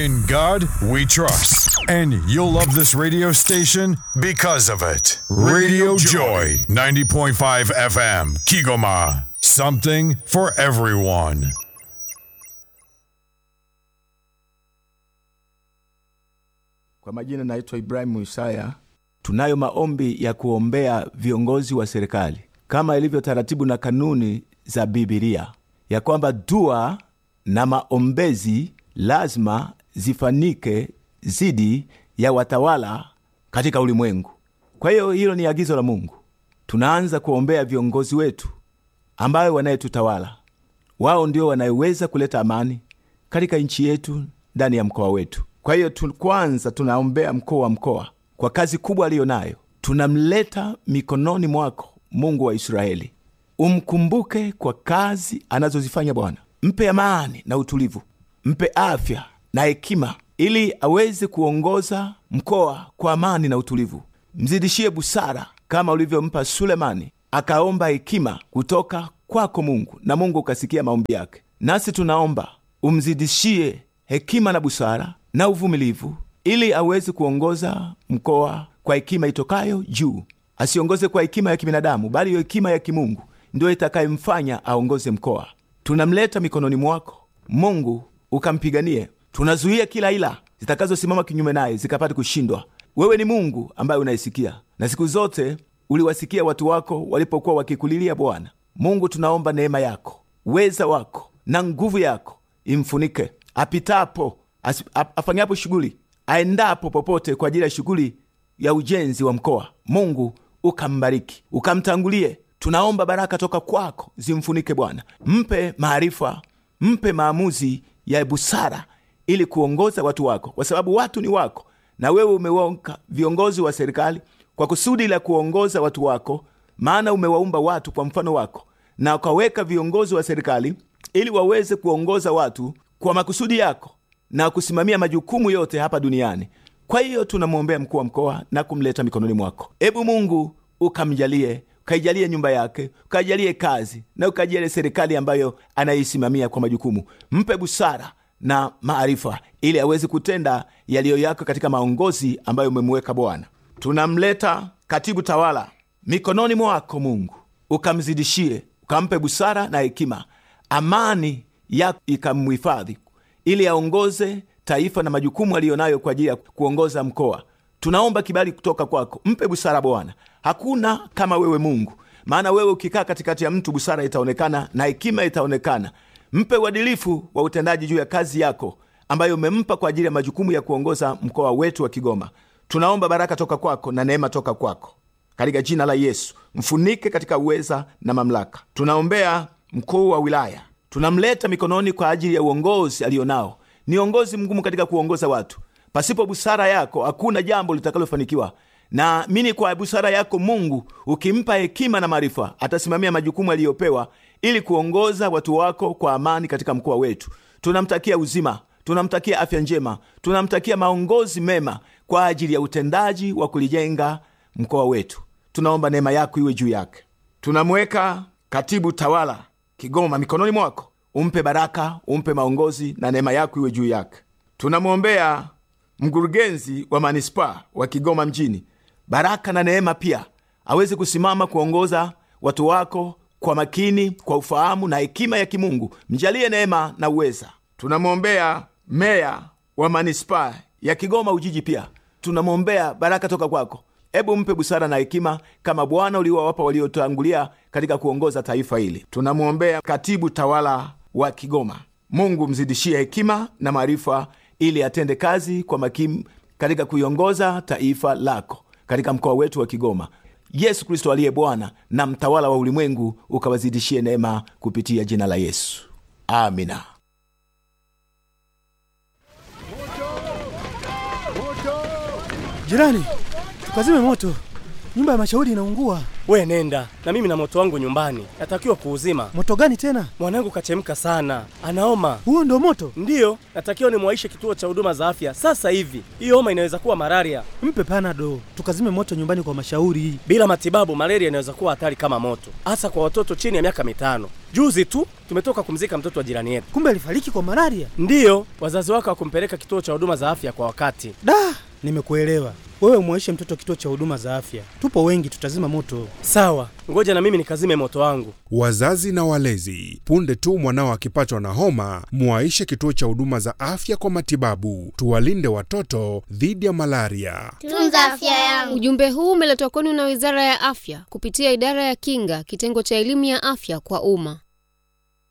In God we trust. And you'll love this radio station because of it. Radio Joy, 90.5 FM, Kigoma. Something for everyone. Kwa majina naitwa Ibrahimu Isaya. Tunayo maombi ya kuombea viongozi wa serikali kama ilivyo taratibu na kanuni za Bibilia, ya kwamba dua na maombezi lazima zifanike zidi ya watawala katika ulimwengu. Kwa hiyo hilo ni agizo la Mungu. Tunaanza kuombea viongozi wetu ambayo wanayetutawala. Wao ndio wanayeweza kuleta amani katika nchi yetu, ndani ya mkoa wetu. Kwa hiyo tu, kwanza tunaombea mkuu wa mkoa kwa kazi kubwa aliyo nayo. Tunamleta mikononi mwako, Mungu wa Israeli. Umkumbuke kwa kazi anazozifanya Bwana. Mpe amani na utulivu, mpe afya na hekima, ili aweze kuongoza mkoa kwa amani na utulivu. Mzidishie busara kama ulivyompa Sulemani, akaomba hekima kutoka kwako Mungu, na Mungu ukasikia maombi yake. Nasi tunaomba umzidishie hekima na busara na uvumilivu, ili aweze kuongoza mkoa kwa hekima itokayo juu. Asiongoze kwa hekima ya kibinadamu, bali hiyo hekima ya kimungu ndiyo itakayemfanya aongoze mkoa. Tunamleta mikononi mwako Mungu, ukampiganie. Tunazuia kila ila zitakazosimama kinyume naye zikapate kushindwa. Wewe ni Mungu ambaye unaisikia, na siku zote uliwasikia watu wako walipokuwa wakikulilia Bwana Mungu. Tunaomba neema yako, weza wako na nguvu yako imfunike apitapo, afanyapo shughuli, aendapo popote kwa ajili ya shughuli ya ujenzi wa mkoa. Mungu ukambariki, ukamtangulie. Tunaomba baraka toka kwako zimfunike Bwana, mpe maarifa, mpe maamuzi ya busara ili kuongoza watu wako, kwa sababu watu ni wako, na wewe umeweka viongozi wa serikali kwa kusudi la kuongoza watu wako, maana umewaumba watu kwa mfano wako, na ukaweka viongozi wa serikali ili waweze kuongoza watu kwa makusudi yako na kusimamia majukumu yote hapa duniani. Kwa hiyo tunamwombea mkuu wa mkoa na kumleta mikononi mwako. Ebu Mungu ukamjalie, ukaijalie nyumba yake, ukaijalie kazi na ukaijalie serikali ambayo anaisimamia kwa majukumu. Mpe busara na maarifa, ili aweze kutenda yaliyo yako katika maongozi ambayo umemweka Bwana. Tunamleta katibu tawala mikononi mwako Mungu, ukamzidishie, ukampe busara na hekima, amani yako ikamhifadhi, ili aongoze taifa na majukumu aliyo nayo kwa ajili ya kuongoza mkoa. Tunaomba kibali kutoka kwako, mpe busara Bwana. Hakuna kama wewe Mungu, maana wewe ukikaa katikati ya mtu, busara itaonekana na hekima itaonekana. Mpe uadilifu wa utendaji juu ya kazi yako ambayo umempa kwa ajili ya majukumu ya kuongoza mkoa wetu wa Kigoma. Tunaomba baraka toka kwako na neema toka kwako, katika jina la Yesu. Mfunike katika uweza na mamlaka. Tunaombea mkuu wa wilaya, tunamleta mikononi kwa ajili ya uongozi aliyo nao ni uongozi mgumu katika kuongoza watu. Pasipo busara yako hakuna jambo litakalofanikiwa. Naamini kwa busara yako Mungu, ukimpa hekima na maarifa, atasimamia majukumu aliyopewa ili kuongoza watu wako kwa amani katika mkoa wetu. Tunamtakia uzima, tunamtakia afya njema, tunamtakia maongozi mema kwa ajili ya utendaji wa kulijenga mkoa wetu. Tunaomba neema yako iwe juu yake. Tunamweka katibu tawala Kigoma mikononi mwako umpe baraka, umpe maongozi na neema yako iwe juu yake. Tunamwombea mkurugenzi wa manispaa wa Kigoma mjini, baraka na neema pia, aweze kusimama kuongoza watu wako kwa makini, kwa ufahamu na hekima ya kimungu. Mjalie neema na uweza. Tunamwombea meya wa manispaa ya Kigoma Ujiji, pia tunamwombea baraka toka kwako. Ebu mpe busara na hekima kama Bwana uliowapa waliotangulia katika kuongoza taifa hili. Tunamwombea katibu tawala wa Kigoma. Mungu mzidishie hekima na maarifa ili atende kazi kwa makini katika kuiongoza taifa lako katika mkoa wetu wa Kigoma. Yesu Kristo aliye Bwana na mtawala wa ulimwengu, ukawazidishie neema kupitia jina la Yesu, amina. Jirani, tukazime moto, nyumba ya mashauri inaungua. We nenda na mimi na moto wangu nyumbani, natakiwa kuuzima. Moto gani tena? Mwanangu kachemka sana, anaoma. Huo ndo moto? Ndiyo, natakiwa nimwaishe kituo cha huduma za afya sasa hivi. Hiyo homa inaweza kuwa malaria. Mpe panado, tukazime moto nyumbani kwa mashauri. Bila matibabu, malaria inaweza kuwa hatari kama moto, hasa kwa watoto chini ya miaka mitano. Juzi tu tumetoka kumzika mtoto wa jirani yetu. Kumbe alifariki kwa malaria. Ndiyo, wazazi wake hawakumpeleka kituo cha huduma za afya kwa wakati. Da, nimekuelewa. Wewe umwaishe mtoto kituo cha huduma za afya, tupo wengi, tutazima moto. Sawa, ngoja na mimi nikazime moto wangu. Wazazi na walezi, punde tu mwanao akipatwa na homa, muwaishe kituo cha huduma za afya kwa matibabu. Tuwalinde watoto dhidi ya malaria. Tunza afya yangu. Ujumbe huu umeletwa kwenu na Wizara ya Afya kupitia Idara ya Kinga, kitengo cha elimu ya afya kwa umma.